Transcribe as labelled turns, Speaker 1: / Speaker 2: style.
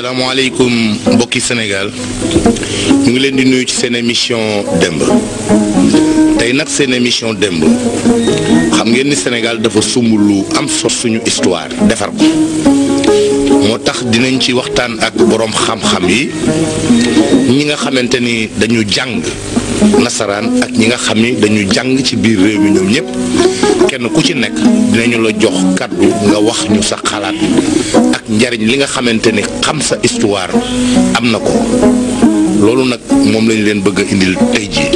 Speaker 1: salaamaaleykum mbokki Sénégal ñu ngi leen di nuyu ci seen émission démb tey nag seen émission démb xam ngeen ni Sénégal dafa sumb lu am sos suñu histoire defar ko moo tax dinañ ci waxtaan ak boroom xam-xam yi ñi nga xamante ni dañu jàng nasaraan ak ñi nga xam ni dañu jàng ci biir réew mi ñoom ñëpp kenn ku ci nekk dinañu la jox kàddu nga wax ñu sa xalaat ak njariñ li nga xamante ni xam sa histoire am na ko loolu nag moom lañu leen bëgg a indil tey jii